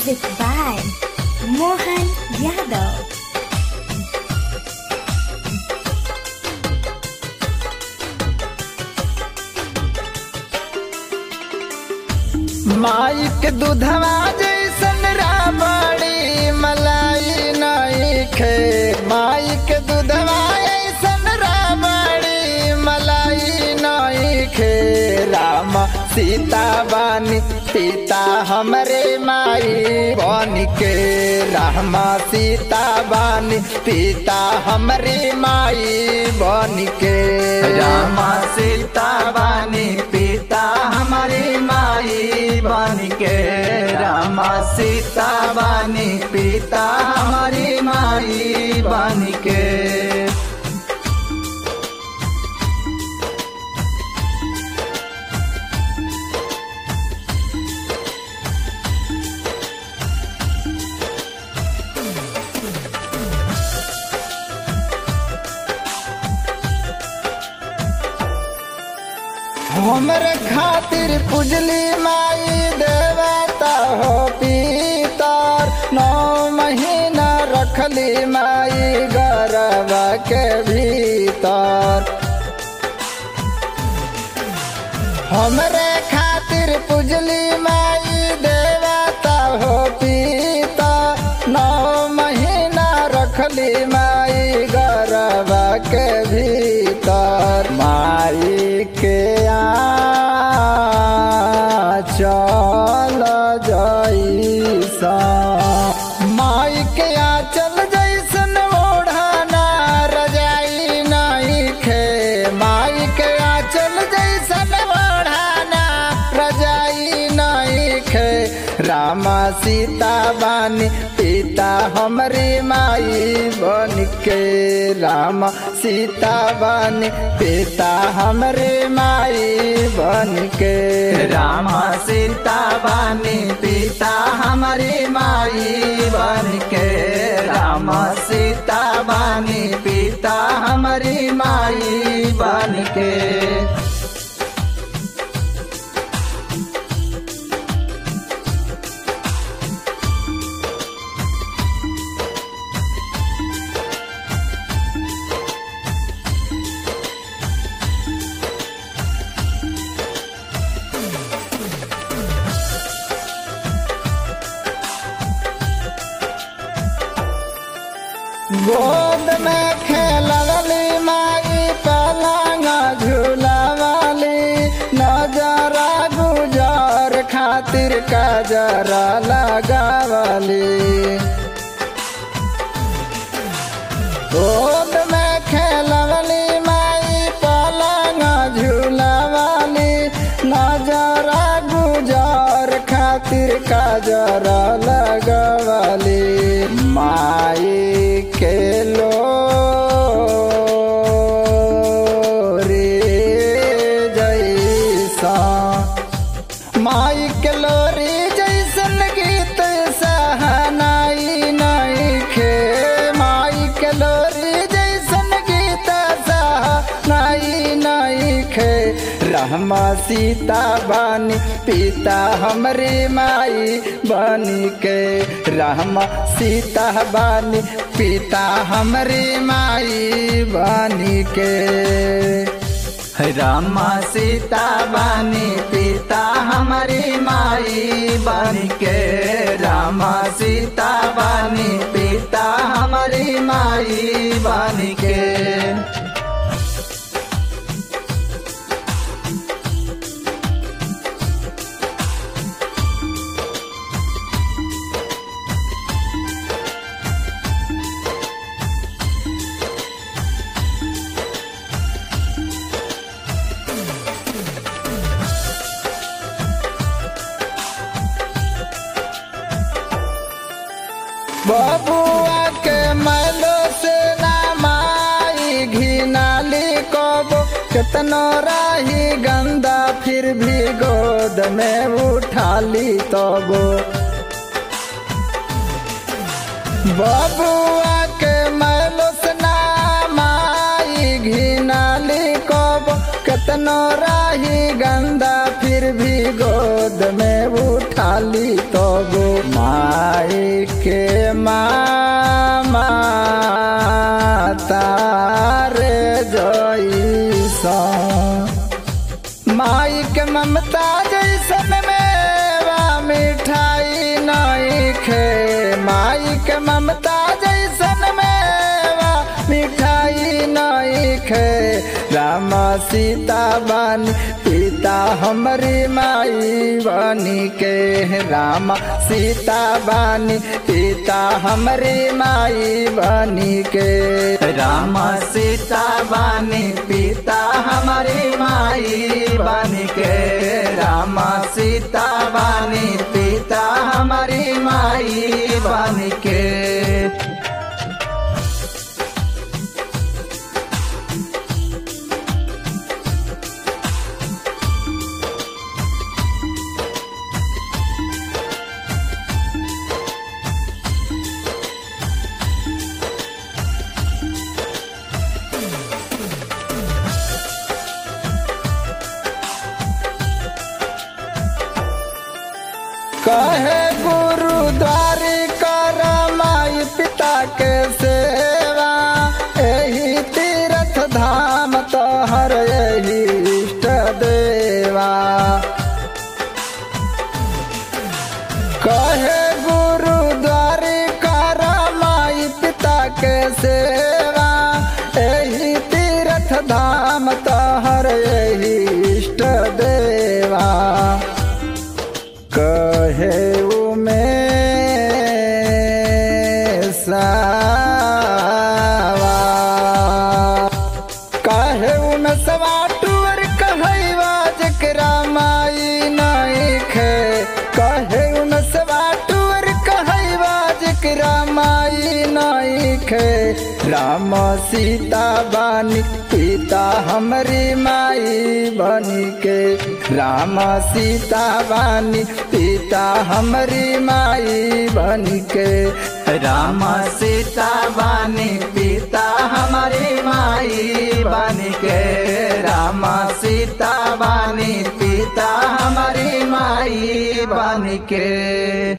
Music by Mohan Yadav. माई के दूधवा जैसन राबड़ी मलाई नहीं खे माई के दूधवा ऐसन राबड़ी मलाई नहीं खे राम सीता बानी पिता हमरे माई बन के राम सीता बानी पिता हमरे माई बन के राम सीता बानी पिता हमारी माई बन के राम सीता बानी पिता हमारी माई बन के हमरे खातिर पुजली माई देवता हो पीतर नौ महीना रखली माई गरब के भीतर हमरे खातिर पुजली माई देवता हो पीता नौ महीना रखली माई गरब के भीतर माई के आ चल जैसा माई के आ चल जैसन ओढ़ाना रजाई नहीं खे माई के आ चल जैसन ओढ़ाना रजाई नहीं खे रामा सीता बानी पिता हमरी माई बन के राम सीता बानी पिता हमरे माई बन के राम सीता बानी पिता हमारी माई बन के राम सीता बानी पिता हमारी माई बन के गोद में खेलवली माई पलंग झूलवली नजरा गुजर खातिर कजरा लगावली गोद में खेलवली माई पलंग झूलवली नजरा गुजर खातिर कजरा लगवली माई के लो रे जैसा माई के लोरी जैसन गीत सहनाई नहीं खे माई के लोरी जैसन गीत सहनाई नहीं खे रहमा सीता बानी पिता हमरे माई बनी के रहमा सीता बानी पिता हमरे माई बनी के रामा सीता बानी पिता हमारी माई बन के रामा सीता बानी पिता हमारी माई बन के बबुआ के मैलो से ना माई घिनाली कबो कितनो राही गंदा फिर भी गोद में उठाली तबो बबुआ के मैलो से ना माई घिनाली कबो कितनो राही गंदा फिर भी गोद में उठा जाली तो गो माई के मामा तारे जैसा माई के ममता जैसन मेवा मिठाई नहीं खे माई के ममता जैसन मेवा मिठाई नहीं खे राम सीता बन पिता हमारी माई बनी के राम सीता बनी पिता हमारी माई बनी के राम सीता बनी पिता हमारी माई बनी के राम सीता बनी पिता हमारी माई बनी के कहे गुरुद्वारी कर माई पिता के सेवा यही तीर्थ धाम तोहर यही इष्ट देवा कहे गुरुद्वारी कर माई पिता के सेवा यही तीर्थ धाम तोहर यही इष्ट देवा कहे में सावा कहे में सवा टूर कहवा जकरा माई नहीं खे कहे में सवा टूर कहवा जकरा माई नहीं खे राम सीता बानी पिता हमारी माई बनी के राम सीता बानी पिता हमारी माई बनी के राम सीता बानी पिता हमारी माई बनी के राम सीता बानी पिता हमारी माई बनी के